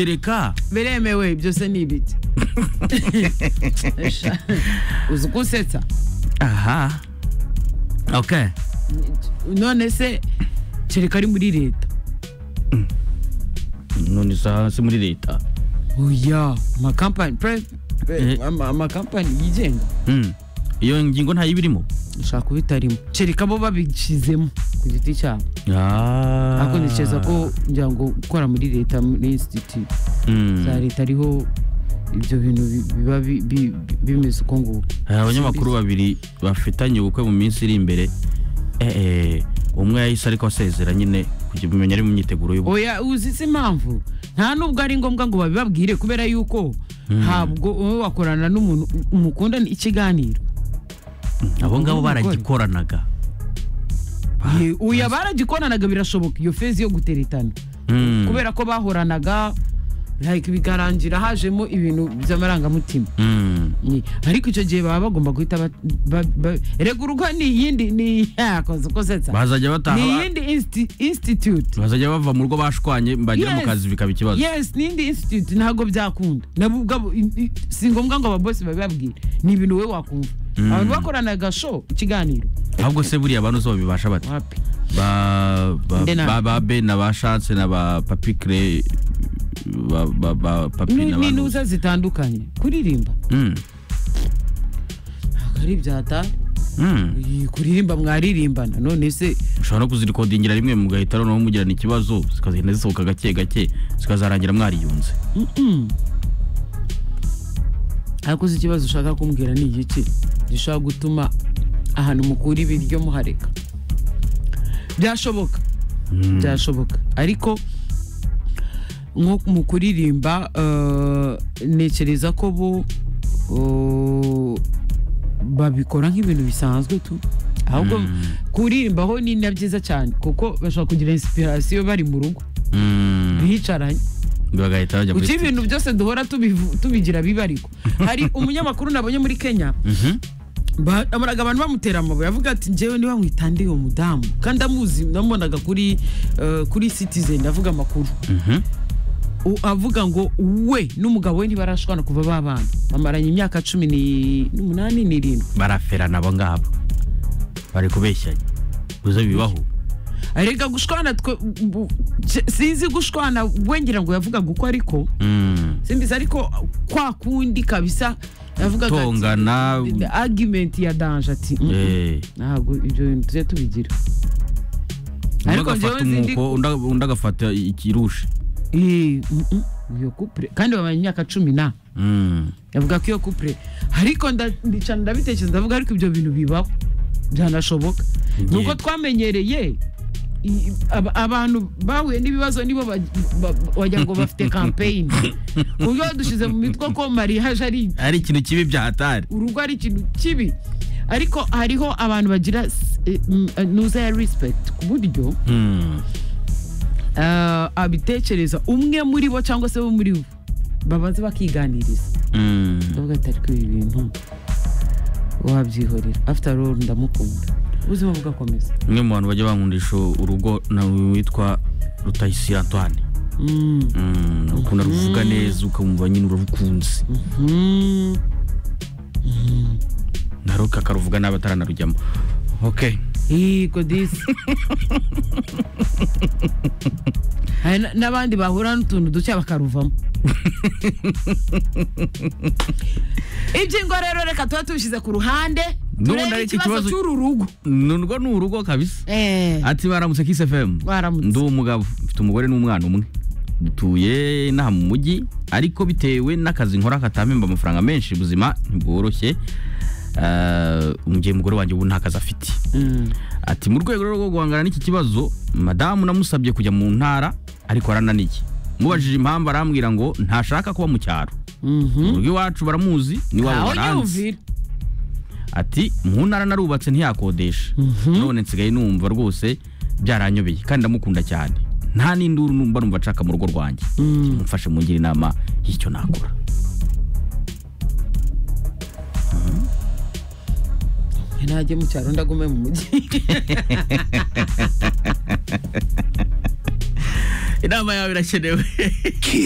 kereka biremewe byose ni ibiti Esha, uzi uko usetsa aha okay none se kereka ari muri leta none saha si muri leta oya amakampani pre- pre- Eh. ama- amakampani yigenga Mm. iyo ngingo nta y'ibirimo ushaka kuba itarimo kereka bo babishizemo ku giti cyabo ariko ntekereza ko ngira ngo gukora muri leta muri institute Mm. za leta ariho ibyo bintu bi- biba bi- bi- bimeze uko nguko hari abanyamakuru babiri bafitanye ubukwe mu minsi iri imbere eh, eh, umwe yahise ariko asezera nyine kugira umenya ari mu myiteguro y'ubukwe oya uzi se impamvu nta nubwo ari ngombwa ngo babibabwire kubera yuko ntabwo wowe wakorana n'umuntu mukundana ikiganiro abo ngabo Ubukwe. baragikoranaga Ye- oya baragikoranaga birashoboka iyo fezi yo guteretana Mm. kubera ko bahoranaga like bikarangira hajemo ibintu by'amarangamutima Mm. Ni- ariko icyo gihe baba bagomba guhita ba- ba- ba- rega urugo ni iyindi ni yakoze ukosetsa bazajya ni bataha ba- iyindi insti- institute bazajya bava mu rugo bashwanye bagera mu Yes. kazi bikaba ikibazo yes n'indi institute ntabwo byakunda nabo ubwabo i- i- si ngombwa ngo ababosi babibabwire ni ibintu wowe wakumva Mm. abantu bakoranaga show ikiganiro ahubwo se buriya abantu zo babibasha bate wapi ba ba- Nde na- ba- ba be na ba chance na ba papi cre ba ba ba papi Ni- na ba ni ntuza zitandukanye kuririmba Mm. ntabwo ari ibyatari Mm. Iyi, kuririmba mwaririmbana none se ushobora no kuzirikodingira rimwe mugahita noneho mugirana ikibazo zikagenda zisohoka gake gake zikazarangira mwariyunze mm-mm. ariko uzi ikibazo ushaka kumbwira ni igiki gishobora gutuma ahantu mukura ibiryo muhareka byashoboka Mm. byashoboka ariko nko mu kuririmba eh, ntekereza ko bo eh, babikora nk'ibintu bisanzwe tu ahubwo kuririmba ho ni na byiza cyane kuko bashobora kugira inspiration bari mu rugo Mm. bicaranye bagahita bajya muri kuki studio. ibintu byose duhora tubivu- tubigira biba ariko hari umunyamakuru nabonye muri kenya Mhm. amaraga abantu bamutera amabuye avuga ati njyewe niba mwitande uwo mudamu kandi amuzi namubonaga kuri eh, kuri citizen avuga amakuru Mhm. U- avuga ngo we n'umugabo we ntibarashwana kuva babana bamaranye imyaka cumi ni- n'umunani n'irindwi baraferana abo ngabo bari kubeshyanya uzo bibaho arega gushwana twe u- u- sinzi gushwana we ngira ngo yavugaga uko ariko Mm. simbizi ariko kwa kundi kabisa yavugaga ati- Gutongana. The argument ya danje ati "Mm, mm, Eh. ntabwo ibyo bintu tujye tubigira undi ariko agafata njyewe nzi umwuko undi ag- undi agafata ikirushi Eh, mm, mm, iyo couple kandi bamaranye imyaka cumi na Mm. yavuga ko iyo couple ariko nda- ndicana ndabitekereza ndavuga ariko ibyo bintu bibaho byanashoboka Nge- nuko twamenyereye i- aba- abantu bahuye n'ibibazo nibo baj- ba- ba- wagira ngo bafite campaign ubwo dushyize mu mitwe ko mariage ari ari ikintu kibi byahatari urugo ari ikintu kibi ariko hariho abantu bagira s- eh, mm, eh, nuza ya respect ku buryo Mm. eh, abitekereza umwe muri bo cyangwa se bo muri bo babanza bakiganiriza Mm. ndavuga ati ariko ibi bintu wabyihorera after all ndamukunda ubuzima bugakomeza umwe mu bantu bajya bankundisha urugo nawe witwa rutayisire antoine Mm, Mm, ukunda ruvuga neza ukamva nyine urarukunze mm. naruka akaruvuga nabi ataranarujyamo okay yego disi hari na- n'abandi bahura n'utuntu duke bakaruvamo iby'ingo rero reka tuba tubishyize ku ruhande N'ubundi turebe ari iki ikibazo kibazo- cy'uru rugo nurwo ni urugo kabisa Eh, ati baramutse kisi fm Baramutse. ndi umugabo mfite umugore n'umwana umwe dutuye inaha mu mujyi ariko bitewe n'akazi nkora katampemba amafaranga menshi ubuzima ntibworoshye Eh, mu gihe umugore wanjye ubu nta kazi afite mm, ati mu rwego rwo guhangana n'iki kibazo madamu namusabye kujya mu ntara ariko arananiye mubajije impamvu arambwira ngo ntashaka kuba mu cyaro mhm. urugo iwacu baramuzi n'iwabo aho baranzi nyumvira ati mu ntara narubatse ntiyakodesha none nsigaye numva rwose byaranyobeye kandi ndamukunda cyane nta n'induru numva numva nshaka mu rugo rwanjye Mm. mufashe mungire inama y'icyo nakora najye mu cyaro ndagume mu mujyi inama yawe irakenewe